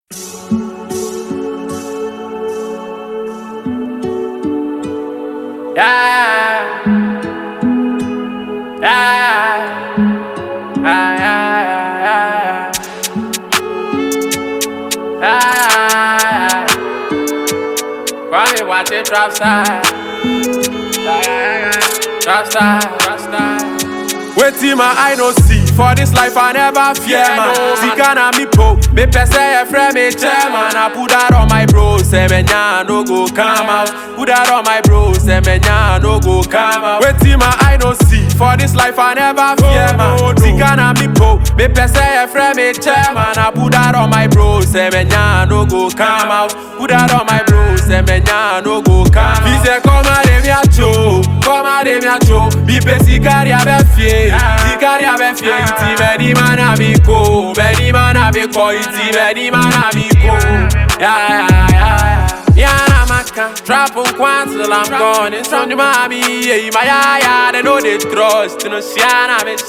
Yeah. Yeah. Yeah, yeah, yeah, yeah. Yeah. Kwame watching drop side. Yeah, yeah, yeah. Drop side, drop side. Wetin my eye no see for this life I never fear Yeah, man. no, man. Sika na me po, me pese e friend me chairman. I put that on my bro, say me nya no go come out. Put that on my bro, say me nya no go come out. Wetin my eye no see for this life I never fear man. Sika na me po, me pese e friend me chairman. I put that on my bro, say me nya no go come out. Put that on my bro, say me nya no go come out. He say come out de mi acho, come out de mi acho. Bi pe sikari abe fie, sikari abe fie. Iti beni mana mi ko, beni mana mi ko. Iti beni mana mi ko. Yeah yeah yeah yeah. Yana maka, trap on kwan till I'm gone. It's from the mommy, yeah, my yeah yeah. They know they trust, you know, Siana me.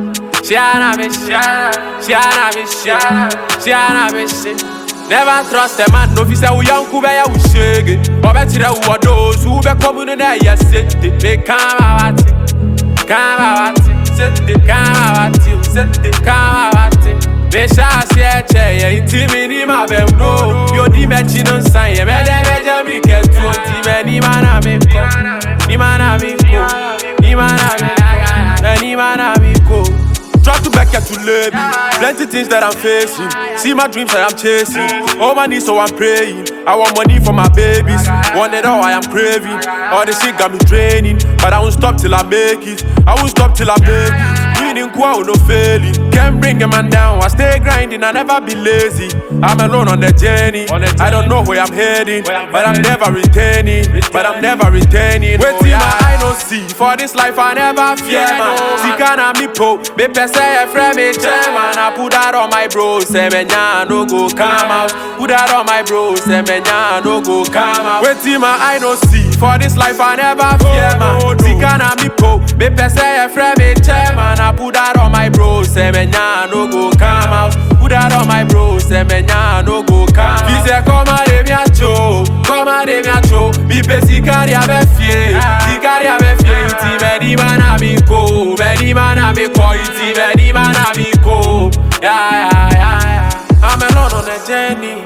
Siana me, Siana, Siana me, Siana, Siana me, Siana. Never trust a man, no fi say wo yanku be ya wo shege. Obetire wo do so be come no na ya sete. Me kama wate. Kama wate. Sete kama wate. Sete kama wate. Me sha se eche ye inti mi ni ma be no. Yo di me chi no san ye me de be je mi ke tu inti me ni mana me ko. Ni mana mi ko. Ni mana mi. Eh, Ni mana mi ko. Try to back to lay me. Plenty things that I'm facing. See my dreams that I'm chasing. All my needs, so I'm praying. I want money for my babies. Want it all, I am craving. All this shit got me draining. But I won't stop till I make it. I won't stop till I make it. Winning quote, no failing. Can't bring a man down. I stay grinding, I never be lazy. I'm alone on the journey. I don't know where I'm heading. But I'm never returning. But I'm never returning. Wait till my eye no see. For this life, I never fear, man. Sika na me po. Me pese e friend me chairman. I put that on my bro. Say me nya no go come out. Put that on my bro. Say me nya no go come out. Wait till my eye no see. For this life, I never fear, man. Sika na me po. Me pese e friend me chairman. I put that on my bro. Say me nya no go come out. Put that on my bro. Say me nya no go come out. He say come out de mi acho. Come out de mi acho. Mi pe sikari abe fie. Sikari abe fie. Iti beni mana mi ko. Beni mana mi ko. Iti beni mana mi ko. Yeah, yeah, yeah, yeah. I'm alone on a journey.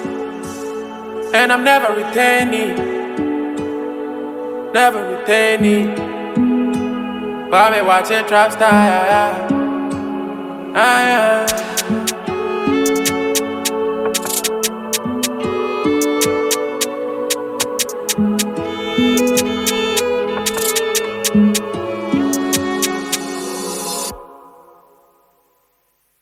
And I'm never returning. Never returning. But me watching trap star. Yeah, yeah. Ah, yeah.